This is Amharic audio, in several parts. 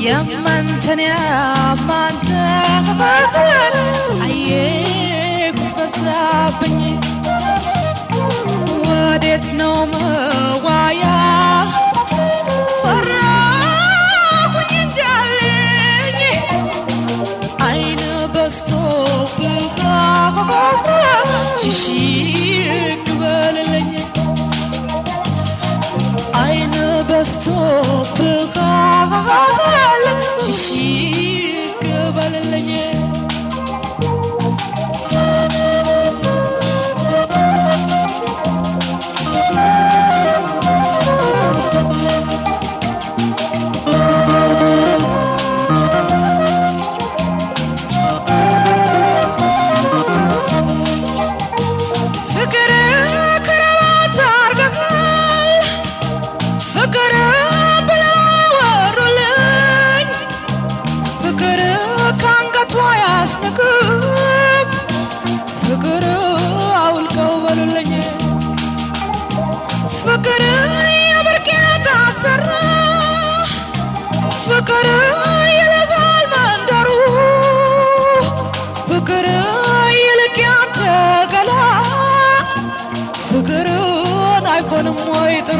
ያማንተን ያማንተ አየ ብትበዛብኝ ወዴት ነው መዋያ ፈራሁኝ እንጃልኝ አይን በስቶ ብጋ ሽሽግ በልልኝ አይን በስቶ ብጋል ሽሽግ በልልኝ ፍቅር ክረባት አርገካል ፍቅር ብለው ወሩልኝ ፍቅር ከአንገቷ ያስንቅብ ፍቅር አውልቀው በሉልኝ ፍቅር የብርቄ ታሰራ ፍቅር ይልቃል መንደሩ ፍቅር ይልቅ ያንተ ገላ ፍቅርን አይሆንም ወይ ጥሩ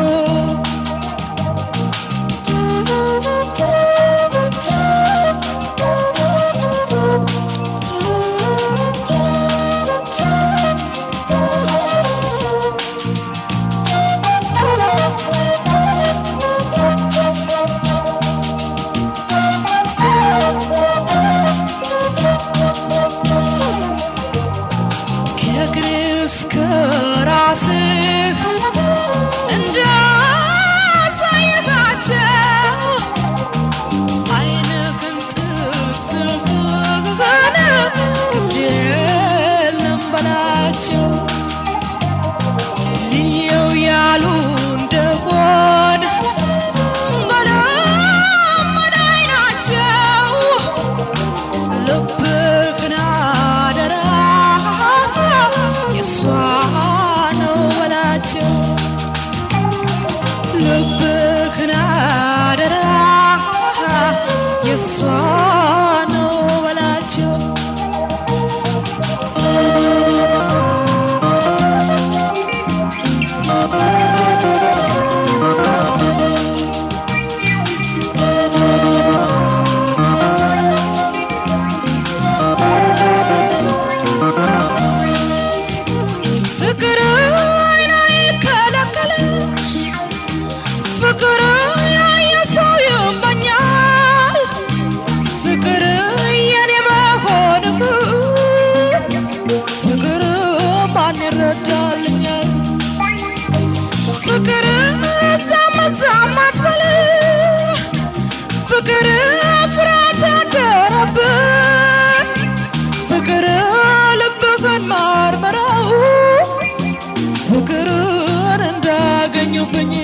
ከእግር እስከ ራስህ እንዳሳየሃቸው አይንህን ጥርስህን ግድ የለም በላቸው ልየው ያሉ እንደሆን በለመደ አይናቸው ልብህን አደራ የሷ ነው በላቸው ልብህን አደራ የሷ ነው በላቸው ፍቅር አይን አይከለከልም ፍቅር ያየ ሰው ይመኛል ፍቅር የኔ መሆንህ ፍቅር ማን ይረዳልኛል ፍቅር እዛም እዛም አትበል ፍቅር ፍርሃት አደረብህ ፍቅር ልብህን መርምረው ፍቅርን እንዳገኙብኝ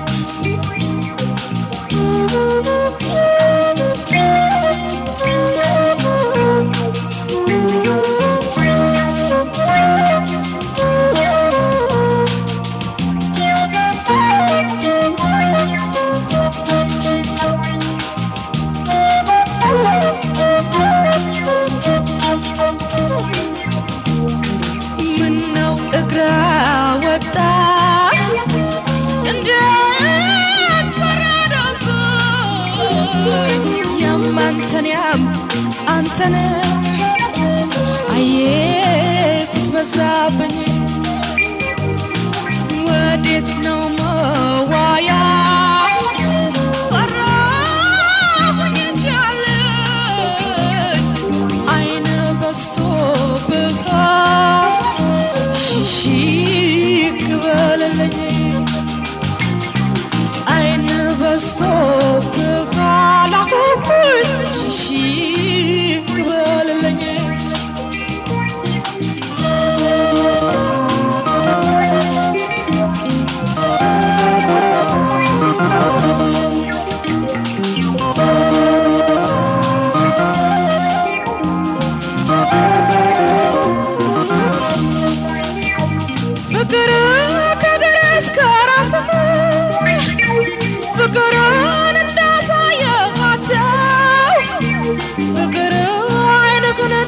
ምነው እግራ ወጣ እንዴት ፈረደብኝ ያማንተን ያም አንተን አየ ብትበዛብኝ ወዴት ነው መዋያ ፈራሁኝ እንጃለኝ አይን በስቶ ብካ ሽሽግ በለለኝ አይን በስቶ ብካ ላኩኩኝ ሽሽግ በለለኝ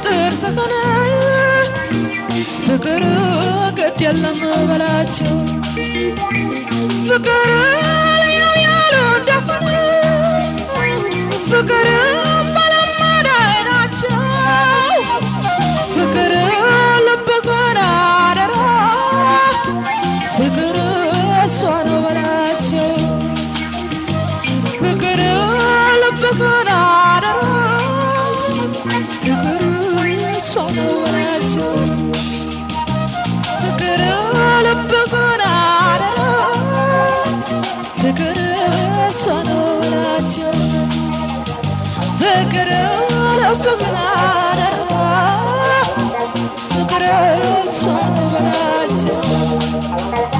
ጥርስህን ፍቅር ግድ የለም በላቸው ፍቅር ልዩ ያሉ እንደሆነ ፍቅር በለመደ ናቸው ፍቅር ልብህን አደራ ፍቅር እሷ ነው በላቸው ፍቅር ልብህን አደራ ፍቅር እሷ ነው በላቸው ፍቅር ልብህን አደራ ፍቅር እሷ ነው በላቸው ፍቅር ልብህን አደራ ፍቅር እሷ ነው በላቸው